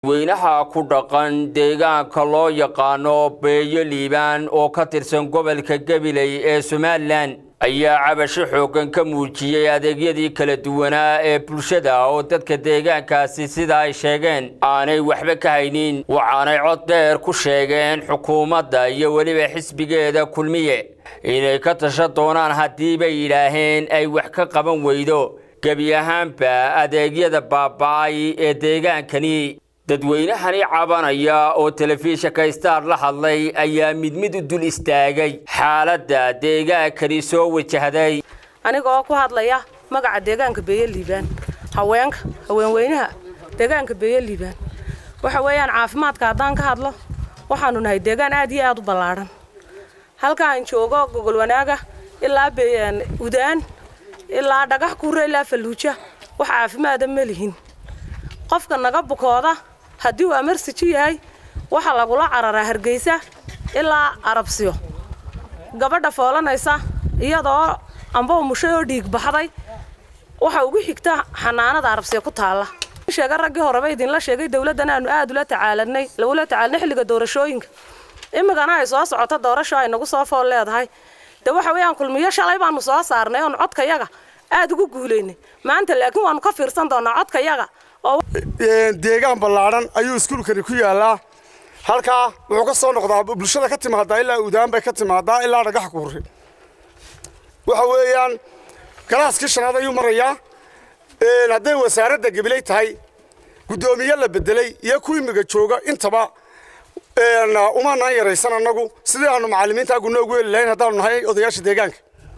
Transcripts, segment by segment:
dadweynaha ku dhaqan deegaanka loo yaqaano beeyo liibaan oo ka tirsan gobolka gabiley ee somalilan ayaa cabasho xooggan ka muujiyey adeegyadii kala duwanaa ee bulshada oo dadka deegaankaasi sida ay sheegeen aanay waxba ka haynin waxaanay cod dheer ku sheegeen xukuumadda iyo weliba xisbigeeda kulmiye inay ka tasha doonaan haddii bay yidhaaheen ay wax ka qaban weydo gebi ahaanba adeegyada baaba'ay ee deegaankani dadweynahani cabanaya oo telefishinka star la hadlay ayaa mid mid u dul istaagay xaaladda deegaankani soo wajahday anigoo ku hadlaya magaca deegaanka beeye liibaan haweenka haweenweynaha deegaanka beeye liibaan waxa weeyaan caafimaadka haddaan ka hadlo waxaanu nahay deegaan aad iyo aad u ballaadhan halkaan joogo gogol wanaaga ilaa udaan ilaa dhagax kuure ilaa falluuja wax caafimaada ma lihin qofka naga bukooda haddii uu amarsijo yahay waxaa lagula cararaa hargeysa ilaa arabsiyo gabadha foolanaysa iyadoo amba umushay oo dhiig baxday waxa ugu xigta xanaanada arabsiya ku taalla sheega raggii horeba idinla sheegay dowladdan aanu aad ula tacaalanay lagula tacaalanay xilliga doorashooyinka imikana ay soo socoto doorasho ay nagu soo fool leedahay de waxa weeyaan kulmiyo shalay baanu soo saarnay oon codkayaga aad ugu guulaynay maanta laakiin waanu ka fiirsan doonaa codkayaga deegaan ballaadhan ayuu iskuulkani ku yaallaa halkaa wuxuu ka soo noqdaa bulshada ka timaadaa ilaa udaan bay ka timaadaa ilaa dhagax kuure waxa weeyaan galaaskii shanaad ayuu marayaa hadday wasaaradda gabiley tahay guddoomiye la bedelay iyo ku imiga jooga intaba umaanaan yaraysan annagu sidii aanu macallimiinta aguna ugu heli lahayn haddaanu nahay odayaasha deegaanka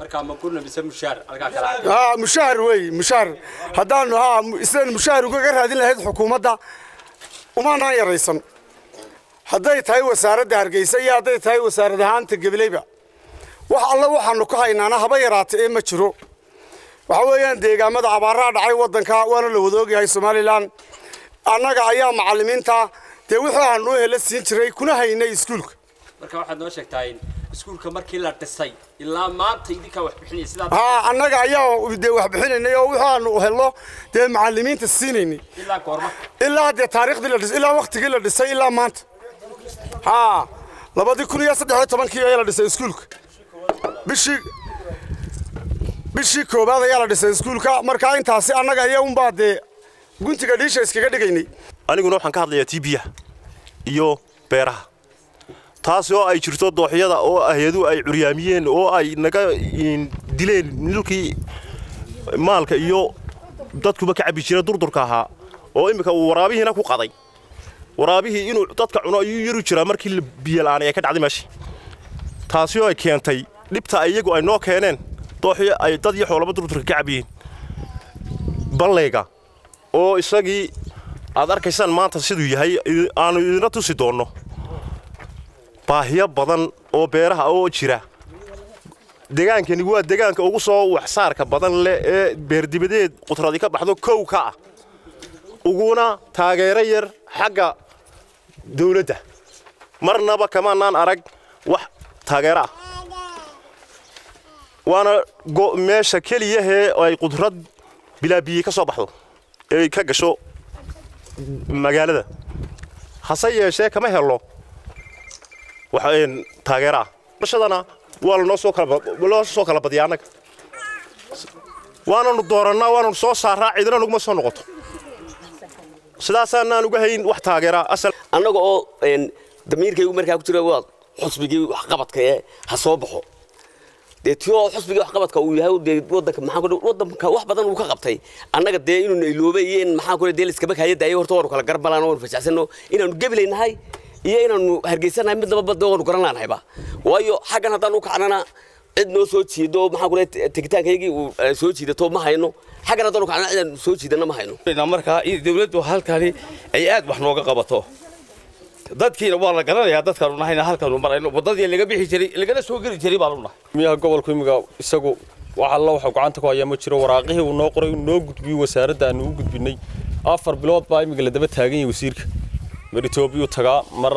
mushahar wey mushahar haddaanu ha sidaynu mushahar ugaga raadin lahayd xukuumadda umaanaan yaraysan hadday tahay wasaaradda hargeysa iyo hadday tahay wasaarad ahaanta gabileyba wax alle waxaanu ka haynaana haba yaraata ee ma jiro waxa weeyaan deegaamada abaaraha dhacay waddanka waana la wada ogyahay somalilan annaga ayaa macallimiinta dee wixii aanu u hela siin jiray kuna haynay iskuulka marka waxaad noo sheegtaa in iskuulka markii la dhisay ilaa maanta idinkaa wax bixinaya sidaa haa annaga ayaa dee wax bixinaynay oo wixii aanu helno dee macallimiinta siinaynay ilaa goorma ilaa dee taariikhdii la dhisay ilaa waktigii la dhisay ilaa maanta haa labadii kun iyo saddex iyo tobankii ayaa la dhisay iskuulka bishii bishii koowaad ayaa la dhisay iskuulka markaa intaasi annaga ayaa unbaa dee guntiga dhiisha iskaga dhigaynay aniguna waxaan ka hadlayaa tiibiyaha iyo beeraha taas oo ay jirto dooxyada oo hay-adu ay curyaamiyeen oo ay naga dileen nilkii maalka iyo dadkuba ka cabbi jira durdurka ahaa oo iminka uu waraabihiina ku qaday waraabihii inuu dadka cuno ayuu yaru jiraa markii biyo la'aan ay ka dhacday meesha taasi oo ay keentay dhibta iyagu ay noo keeneen dooxyo ay dad iyo xoolaba durdurka ka cabbiyeen ballayga oo isagii aad arkaysaan maanta siduu yahay aanu idina tusi doonno baahiyo badan oo beeraha oo jira degaankani waa degaanka ugu soo waxsaarka badan leh ee beerdibadeed qudradi ka baxdo kow ka ah uguna taageero yar xagga dawladda marnaba kamaanaan arag wax taageero ah waana meesha keliyahee ay qudrad bilaabiyi ka soo baxdo ee ka gasho magaalada hase yeeshee kama helo taageero ah bulshadana waa lanoo soo kaloo soo kala badiya annaga waananu doorannaa waananu soo saaraa cidina nuguma soo noqoto sidaasaanaan uga hayn wax taageera asal annaga oo damiirkaygu markaa ku jira waa xusbigii waxqabadka ee ha soo baxo dee tio xusbigii waxqabadka uu yahay dee wadanka maxaa ku wadanka wax badan uu ka qabtay annaga dee inuu nailoobay iyo in maxaa ku dee liskaba kaaya daayay horta waanu kala garbalaan waanu fasaxsano inaanu gabilaynahay iyo inaanu hargeysanahay mid laba bad waanu garan laanahayba waayo xaggan haddaan u kacnana cid noo soo jiido maxaa ku tegitaankayagii uu soo jiidato ma hayno xaggan haddaan u kacnana cidaan soo jiidana ma hayno markaa dawladdu halkani ay aad wax nooga qabato dadkiina waa la garanayaa dadkaanu nahayna halkaanu marayno waddadii laga bixi jiray lagana soo geli jiray baanu nahay miyaha gobolku imiga isagu wax alla waxuu gacanta ku hayaa ma jiro waraaqihii uu noo qoray uu noo gudbiyey wasaaradda aanu u gudbinay afar bilood baa imiga la daba taagan yahay wasiirka mar etoobiyuu tagaa mar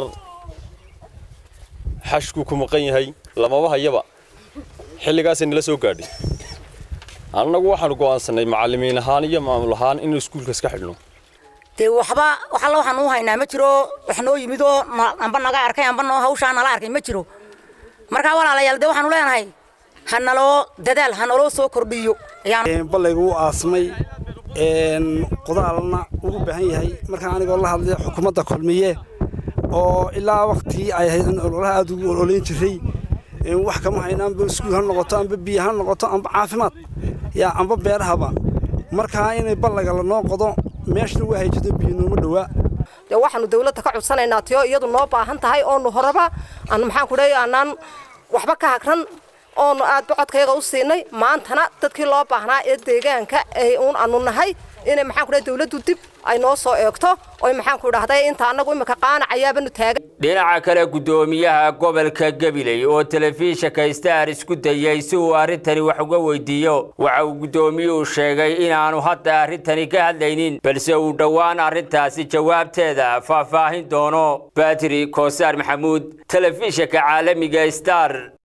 xashkuu ku maqan yahay lamaba hayaba xilligaasay nala soo gaadhay annagu waxaanu go'aansanay macallimiin ahaan iyo maamul ahaan inuu iskuulka iska xidhno dee waxba wax alla waxaan u haynaa ma jiro wax noo yimid oo amba naga arkay amba noo hawshaa nala arkay ma jiro markaa walaalayaal dee waxaanu leenahay ha naloo dadaal ha naloo soo kordhiyo ballaygu u aasmay qodaalna ugu baahan yahay markaa anigoo la hadlay xukuumadda kulmiye oo ilaa waktigii ay ahayd in ololaha aada ugu ololayn jiray wax kama hayno amba iskuul ha noqoto amba biyo ha noqoto amba caafimaad yaa amba beerahaba markaa inay ballaga lanoo qodo meeshana waa hayjado biyo nooma dhowaa dee waxaanu dawladda ka codsanaynaa tiyo iyadu noo baahan tahay oonu horeba aan maxaan ku leeyahay aanaan waxba ka hagran oonu aad bocodkayaga u siinay maantana dadkii loo baahnaa ee deegaanka ee uun aanu nahay inay maxaan ku leeyahay dawladdu dib ay noo soo eegto oy maxaan ku idhahday inta annagu imika qaanacayaabanu taagan dhinaca kale guddoomiyaha gobolka gabiley oo telefishinka star isku dayay si uu arrintani wax uga weydiiyo waxa uu guddoomiyuhu sheegay inaanu hadda arrintani ka hadlaynin balse uu dhowaan arrintaasi jawaabteeda faahfaahin doono batri koosaar maxamuud telefishinka caalamiga star